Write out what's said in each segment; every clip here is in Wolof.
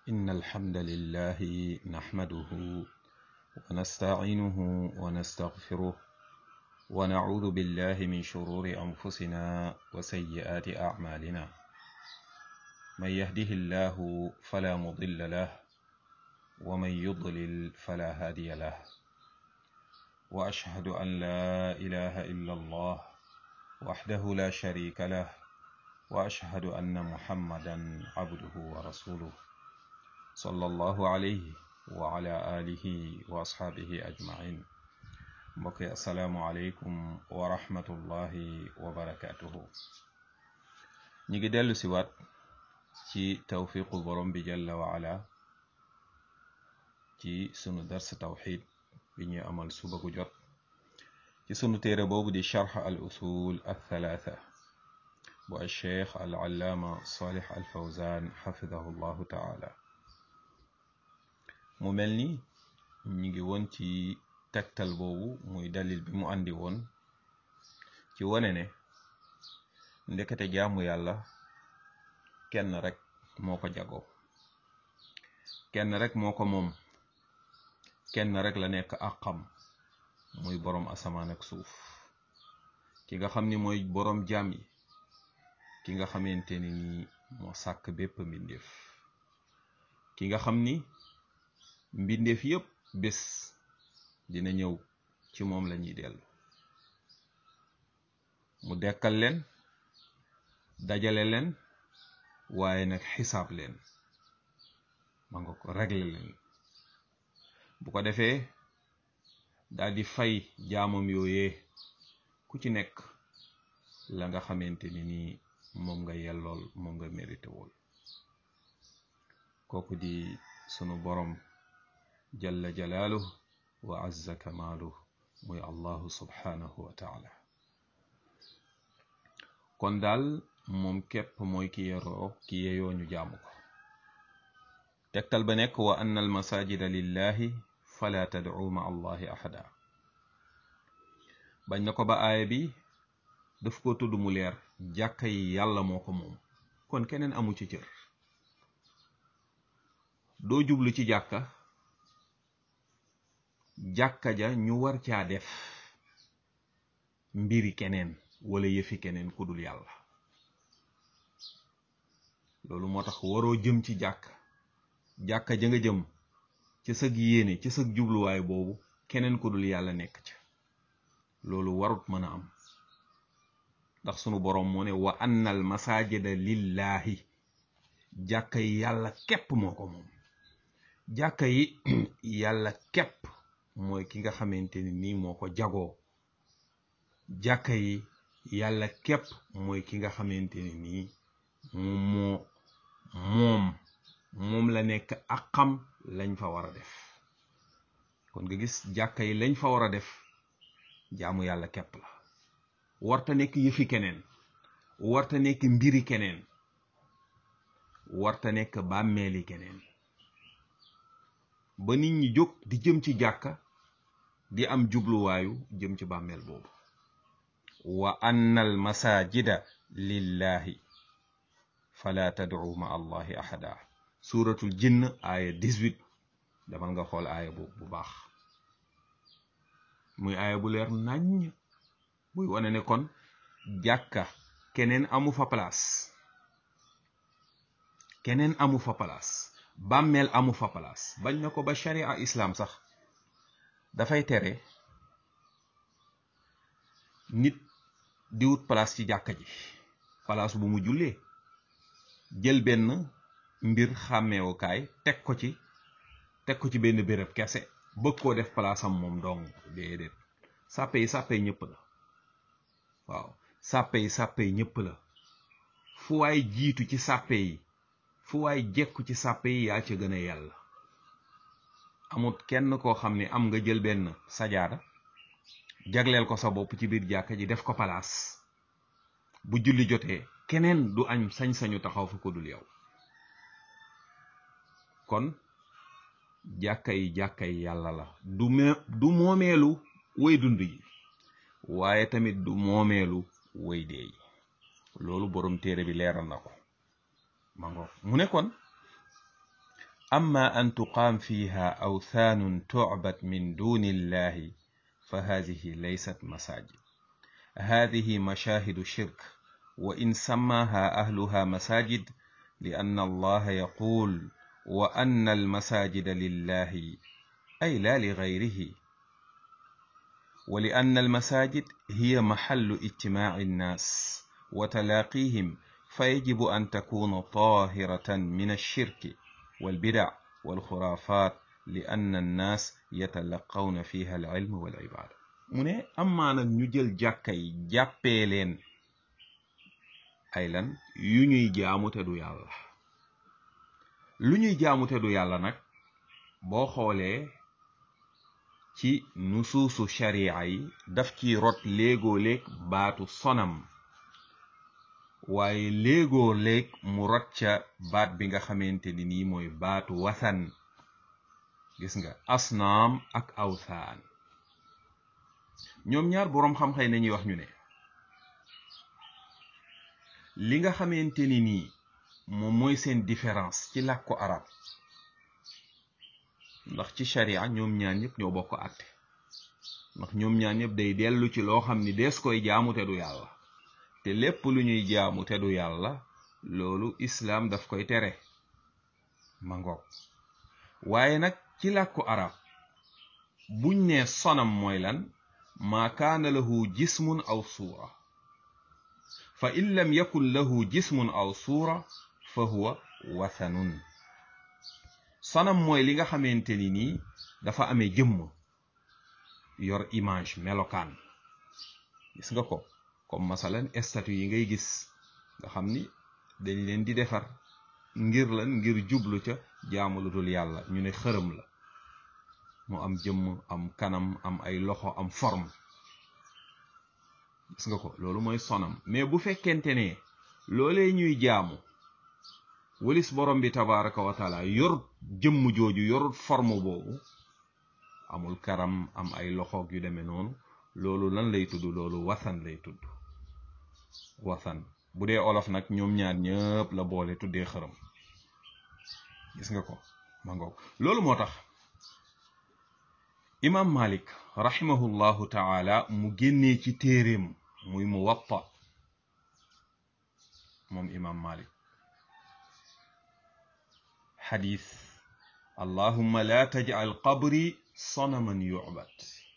إن الحمد لله نحمده ونستعينه ونستغفره ونعوذ بالله من شرور أنفسنا وسيئات أعمالنا من يهده الله فلا مضل له ومن يضلل فلا هادي له وأشهد أن لا إله إلا الله وحده لا شريك له وأشهد أن محمدا عبده ورسوله صلى الله عليه وعلى آله وأصحابه أجمعين mbokki asalaamualeykum wa rahmatullahi wa barakaatuhu ñi ngi dellu si waat ci tawfiqu borom bi jalla wa ala ci sunu dars tawxid bi ñuy amal suba gu jot ci sunu téere boobu di charx al usul al thalatha bu al cheikh al allaama salih al fawzan xafidahu llahu taala mu mel ni ñi ngi woon ci tegtal boobu muy dalil bi mu andi woon ci wane ne ndekete jaamu yàlla kenn rek moo ko jagoo kenn rek moo ko moom kenn rek la nekk àqam muy boroom asamaan ak suuf ki nga xam ni mooy boroom jaam yi ki nga xamante ni nii moo sàkk bépp mbindeef ki nga xam ni mbindeef yépp bés dina ñëw ci moom la ñuy dellu mu dekkal leen dajale leen waaye nag xisaab leen ma nga ko régler leen bu ko defee daal di fay jaamam yooyee ku ci nekk la nga xamante ni nii moom nga yellool moom nga mérité wool kooku di sunu borom jalla jalaaluhu wa azza kamaaluhu muy allahu subhanahu wa taala kon daal moom képp mooy ki yeroo ki yeyoo ñu jaamu ko tegtal ba nekk wa anna al masajida lillahi fala tad'u ma allahi ahada bañ na ko ba aaya bi daf ko tudd mu leer jàkka yi yàlla moo ko moom kon keneen amu ci cër doo jublu ci jàkka jàkka ja ñu war caa def mbiri keneen wala yëfi keneen ku dul yàlla loolu moo tax waroo jëm ci jàkk jàkka ja nga jëm ci sag yéene ci sag jubluwaay boobu keneen ku dul yàlla nekk ca loolu warut mën a am ndax sunu boroom moo ne wa annal masajida lillahi jàkka yi yàlla képp moo ko moom jàkka yi yàlla képp mooy ki nga xamante ni nii moo ko jagoo jàkka yi yàlla képp mooy ki nga xamante ni nii moom moo moom moom la nekk ak xam lañ fa war a def kon nga gis jàkka yi lañ fa war a def jaamu yàlla képp la warta nekk yëfi keneen warta nekk mbiri keneen warta nekk bàmmeeli keneen ba nit ñi jóg di jëm ci jàkka di am jubluwaayu jëm ci bàmmeel boobu wa anna al masajida lillahi fala tad'u ma allahi ahada suratul jinn aaya 18 damal nga xool aaya boobu bu baax muy aaya bu leer naññ buy wane ne kon jàkka keneen amu fa place keneen amu fa place bàmmeel amu fa place bañ na ko ba sharia islam sax dafay tere nit di wut place ci jàkka ji place bu mu jullee jël benn mbir xàmmeewukaay teg ko ci teg ko ci benn béréb kese bëgg koo def place am moom dong déedéet sàppe yi sàppe yi ñëpp la waaw sàppe yi sàppe yi ñëpp la fu waay jiitu ci sàppe yi fu waay jekku ci sàppe yi yaa ca gën a yàlla amut kenn koo xam ne am nga jël benn sajaada jagleel ko sa bopp ci biir jàkka ji def ko palaas bu julli jotee keneen du añ sañ-sañu taxaw fa ko dul yow kon jàkka yi jàkka yi yàlla la du me du moomeelu way dund yi waaye tamit du moomeelu way dee yi loolu borom téere bi leeral na ko ma ngoog mu ne kon أما أن تقام فيها أوثان تعبد من دون الله فهذه ليست مساجد هذه مشاهد شرك وإن سماها أهلها مساجد لأن الله يقول وأن المساجد لله أي لا لغيره ولأن المساجد هي محل اجتماع الناس وتلاقيهم فيجب أن تكون طاهرة من الشرك والبدع والخرافات لأن الناس يتلقون فيها العلم والعبادة mu ne amaa nag ñu jël jàkka yi jàppee leen ay lan yu ñuy jaamu te du yàlla lu ñuy jaamu te du yàlla nag boo xoolee ci nusuusu sharia yi daf ci rot léegoo léeg baatu sonam waaye léegoo léeg mu rot ca baat bi nga xamante ni nii mooy baatu wasan gis nga asnaam ak awsaan ñoom ñaar boroom xam-xay nañuy wax ñu ne li nga xamante ni nii moom mooy seen différence ci làkku arab ndax ci sharia ñoom ñaar ñëpp ñoo bokk àtte ndax ñoom ñaar ñëpp day dellu ci loo xam ni dees koy jaamu te du yàlla te lépp lu ñuy jaamu te du yàlla loolu islaam daf koy tere ma ngoog waaye nag ci làkku arab buñ ne sonam mooy lan maa kaana lahu jismun aw suura fa in lam yakun lahu jismun aw suura fa huwa wathanun sonam mooy li nga xamante ni nii dafa amee jëmm yor image melokaan gis nga ko comme masalan statue yi ngay gis nga xam ni dañ leen di defar ngir lan ngir jublu ca jaamu lu dul yàlla ñu ne xërëm la mu am jëmm am kanam am ay loxo am forme gis nga ko loolu mooy sonam mais bu fekkente ne loolee ñuy jaamu walis borom bi tabaraka wa taala yorut jëmm jooju yorut forme boobu amul karam am ay loxoog yu demee noonu loolu lan lay tudd loolu wasan lay tudd wasan bu dee olof nag ñoom ñaar ñëpp la boole tuddee xërëm gis nga ko ma ngoog loolu moo tax imam malik rahimahullahu taala mu génnee ci téeréem muy mu watta moom imam malik xadis allahumma la tajcal qabri sonaman yucbad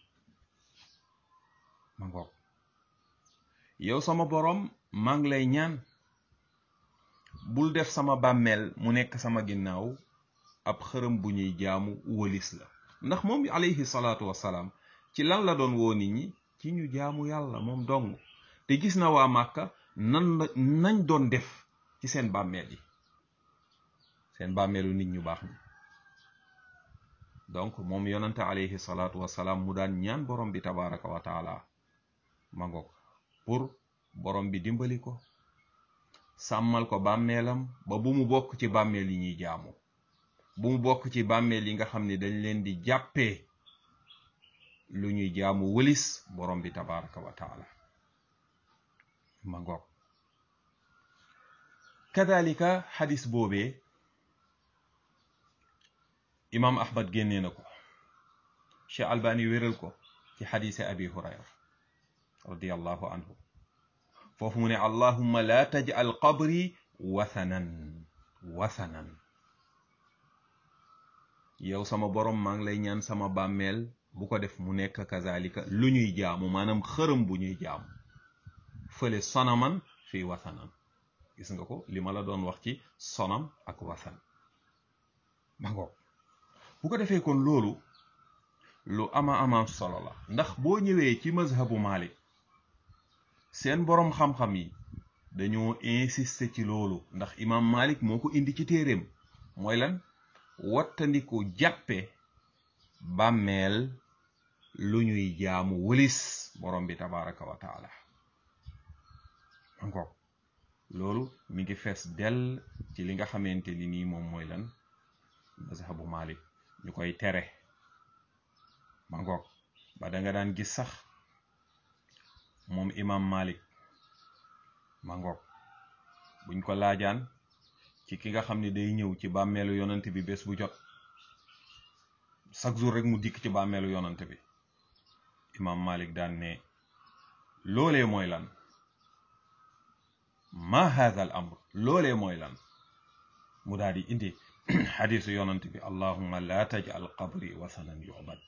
ma ngoog yow sama boroom maa ngi lay ñaan bul def sama bàmmeel mu nekk sama ginnaaw ab xërëm bu ñuy jaamu wëlis la ndax moom alayhi salaatu wasalaam ci lan la doon woo nit ñi ci ñu jaamu yàlla moom dong te gis na waa màkka nan la nañ doon def ci seen bàmmeel yi seen bàmmeelu nit ñu baax ñi donc moom yonante alayhi salaatu wasalaam mu daan ñaan borom bi tabaraka wa taala ma ngoog pour borom bi dimbali ko sàmmal ko bàmmeelam ba bu mu bokk ci bàmmeel yi ñuy jaamu bu mu bokk ci bàmmeel yi nga xam ne dañ leen di jàppee lu ñuy jaamu wëlis borom bi tabaraka wa taala ma ngoog kadalika xadis boobee imam ahmad génnee na ko cheikh albani wéral ko ci xadise abi hurayra radiallahu anhu foofu mu ne allahumma la taj'al qabri wathanan wathanan yow sama borom maa ngi lay ñaan sama bàmmeel bu ko def mu nekk kazalika lu ñuy jaamu maanaam xërëm bu ñuy jaamu fële sonaman fii wathanan gis nga ko li ma la doon wax ci sonam ak wathan ma ngoog bu ko defee kon loolu lu ama ama solo la ndax boo ñëwee ci mazhabu Malik seen boroom xam-xam yi dañoo insister ci loolu ndax imam Malik moo ko indi ci téeréem mooy lan wattandiku jàppe bàmmeel lu ñuy jaamu wëlis borom bi tabaraka wa taala encore loolu mi ngi fees dell ci li nga xamante ni nii moom mooy lan mazhabu Malik ñu koy tere ma ngoog ba da nga daan gis sax moom imam Malik ma ngoog buñ ko laajaan ci ki nga xam ne day ñëw ci bàmmeelu yonant bi bés bu jot chaque jour rek mu dikk ci bàmmeelu yonant bi imam malik daan ne loolee mooy lan ma hadha al amr loolee mooy lan mu daal di indi xadisu yonant bi allahumma la tajal qabri wasanan yu'bad